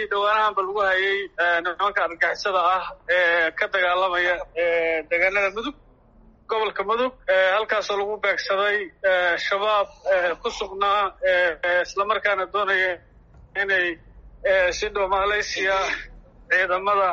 dagaaladii dhawaanahanba lagu hayay nimanka argagixisada ah ee ka dagaalamaya deegaanada mudug gobolka mudug halkaasoo lagu beegsaday shabaab ku sugnaa islamarkaana doonaya inay si dhow malaysia ciidamada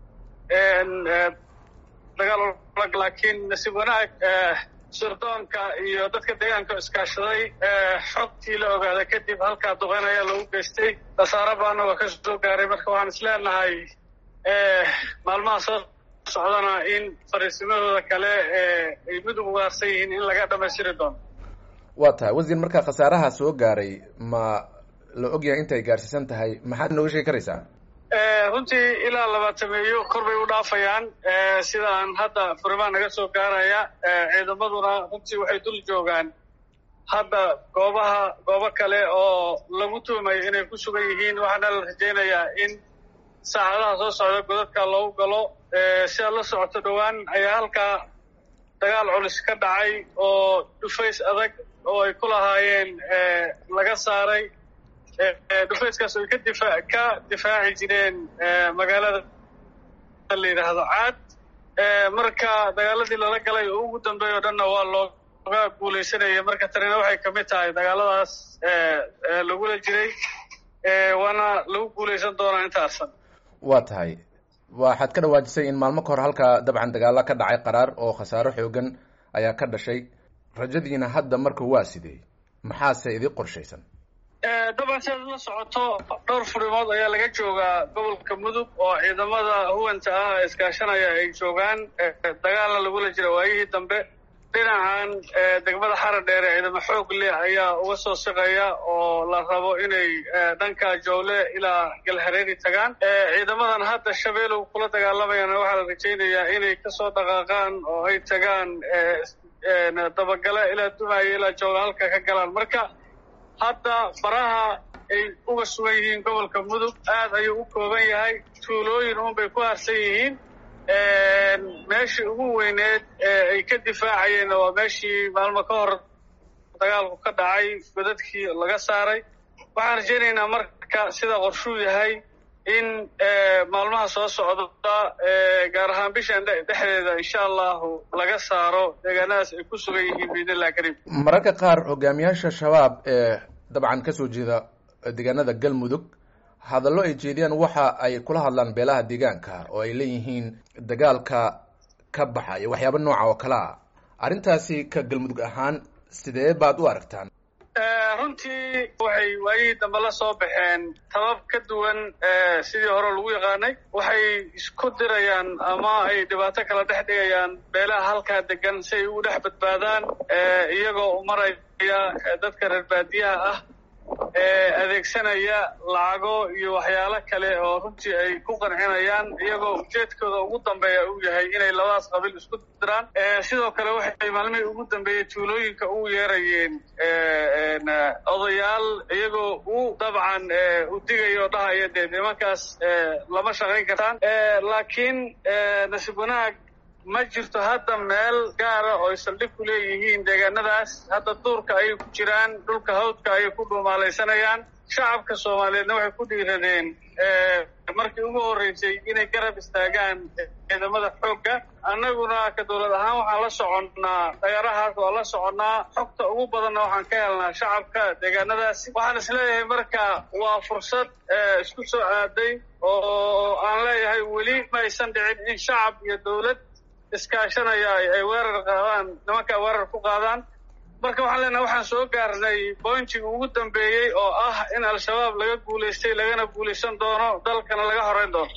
dagaal lag laakiin nasiib wanaag sirdoonka iyo dadka deegaanka iskaashaday xogtii la ogaada kadib halkaa duqeyn ayaa lagu geystay khasaare baana waa ka soo gaaray marka waxaan is leenahay maalmaha soo socdana in fariisimadooda kale ay mudug ugaarsan yihiin in laga dhamaystiri doono waa tahay wasiir marka khasaaraha soo gaaray ma la ogyahay intay gaarsiisan tahay maxaad nooga sheegi karaysaa runtii ilaa labaatameeyo kor bay u dhaafayaan sida aan hadda furimaa naga soo gaaraya ciidamaduna runtii waxay dul joogaan hadda goobaha goobo kale oo lagu tuumayo inay ku sugan yihiin waxaana la rajaynayaa in saacadaha soo socda godadka loogu galo sidaad la socoto dhowaan ayaa halkaa dagaal culus ka dhacay oo dhufays adag oo ay ku lahaayeen laga saaray dhufayskaas ay ka difa ka difaaci jireen magaalada la yidhaahdo caad marka dagaaladii lala galay oo ugu dambeeya o dhanna waa looga guulaysanaya marka tanina waxay kamid tahay dagaaladaas lagula jiray waana lagu guulaysan doonaa intaasan waa tahay waxaad ka dhawaajisay in maalmo ka hor halkaa dabcan dagaalo ka dhacay qaraar oo khasaaro xoogan ayaa ka dhashay rajadiina hadda marka waa sidee maxaase idii qorshaysan dabcan sidaad la socoto dhowr furimood ayaa laga joogaa gobolka mudug oo ciidamada huwanta ah iskaashanaya ay joogaan dagaalna lagula jira waayihii dambe dhinacan degmada xara dheere ciidamo xoog leh ayaa uga soo siqaya oo la rabo inay dhanka jowle ilaa galhareeri tagaan ciidamadan hadda shabeelow kula dagaalamayana waxaa la rajaynayaa inay kasoo dhaqaaqaan oo ay tagaan dabagale ilaa dumaayo ilaa jowle halka ka galaan marka hadda faraha ay uga sugan yihiin gobolka mudug aad ayuu u kooban yahay tuulooyin uunbay ku harsan yihiin meeshii ugu weyneed ay ka difaacayeenna waa meeshii maalmo ka hor dagaalku ka dhacay godadkii laga saaray waxaan rajaynaynaa marka sida qorshuu yahay in maalmaha soo socda gaar ahaan bishan dhexdeeda insha allahu laga saaro deegaanadaas ay ku sugan yihiin biidnillah kariim mararka qaar hogaamiyaasha shabaab ee dabcan kasoo jeeda deegaanada galmudug hadallo ay jeediyaan waxa ay kula hadlaan beelaha deegaanka oo ay leeyihiin dagaalka ka baxa iyo waxyaaba nooca oo kale a arrintaasi ka galmudug ahaan sidee baad u aragtaan runtii waxay waayihii dambe la soo baxeen tabab ka duwan sidii hore lagu yaqaanay waxay isku dirayaan ama ay dhibaato kala dhex dhigayaan beelaha halkaa degan si ay ugu dhex badbaadaan iyagoo umaraya dadka reer baadiyaha ah adeegsanaya lacago iyo waxyaalo kale oo runtii ay ku qancinayaan iyagoo ujeedkooda ugu dambeeya uu yahay inay labadaas qabiil isku diraan sidoo kale waxay maalmihii ugu dambeeyey tuulooyinka ugu yeerayeen odayaal iyagoo u dabcan u digaya oo dhahaya dee nimankaas lama shaqayn kartaan laakiin nasiib wanaag ma jirto hadda meel gaara oo ay saldhig ku leeyihiin deegaanadaas hadda duurka ayay ku jiraan dhulka hawdka ayay ku dhuumaalaysanayaan shacabka soomaaliyeedna waxay ku dhiiradeen markii ugu horreysay inay garab istaagaan ciidamada xoogga annaguna ka dowlad ahaan waxaan la soconnaa dagarahaas waa la soconnaa xogta ugu badanna waxaan ka helnaa shacabka deegaanadaasi waxaan isleeyahay marka waa fursad isku soo aaday oo aan leeyahay weli ma aysan dhicin in shacab iyo dowlad iskaashanaya ay weerar qaadaan nimanka weerar ku qaadaan marka waxaan leenahay waxaan soo gaarnay bointiga ugu dambeeyey oo ah in al-shabaab laga guulaystay lagana guulaysan doono dalkana laga horeyn doono